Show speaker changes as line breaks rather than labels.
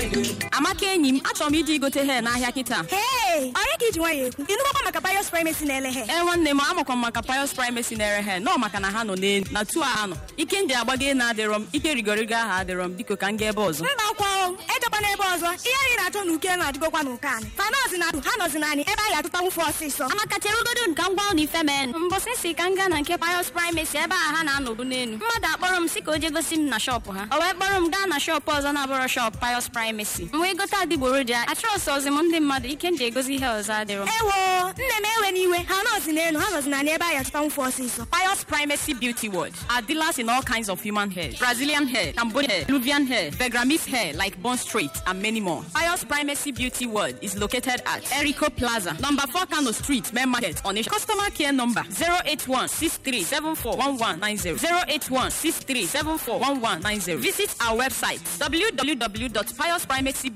amaka enyi m achọrọ m ije igote he n'ahịa kịta
Hey! ọrịa ka iji nwayọ ekwu ịnụgbakwa maka bios primacy na-ele he
ee nwanne m amakwa m maka pios primacy na-ere he nọ maka na ha nọ n'elu na tu a ha nọ ike ndị agbago na adịrọ m ike rigorigo aha adịrọ m biko ka m gaa ebe ọzọ
mba akwa o ejekwa n'ebe ọzọ ihe anyị na-achọ na uke na-adịgokwa n'ụka anyị fanọzi na ha nọzi naanị ebe anyị atụtanwu fụ ọsịsọ
amaka cherugodo ka m gwa unu ife men mbọsị si ka m gaa na nke pios primacy ebe a ha na-anọbu n'elu mmadụ akpọrọ m si ka o je gosi m na shọpụ ha o wee kpọrọ m gaa na shọpụ ọzọ na-abụrọ shọpụ pios primacy m wee gote adịgboroja achọrọsị ọzi m ndị mmadụ ike m ji egosi ihe ọzọ adịrọ
ewo nne m ewe n'iwe ha nọzi n'elu ha nọzi naanị ebe anyị atụtanwu fụ ọsịsọ
Pious Primacy Beauty World are dealers in all kinds of human hair Brazilian hair, Cambodian hair, Peruvian hair, Begramese hair like Bond Street, and many more. Pious Primacy Beauty World is located at Erico Plaza, number 4 Kano Street, Main Market, on Customer care number 081 081 Visit our website www.piousprimacy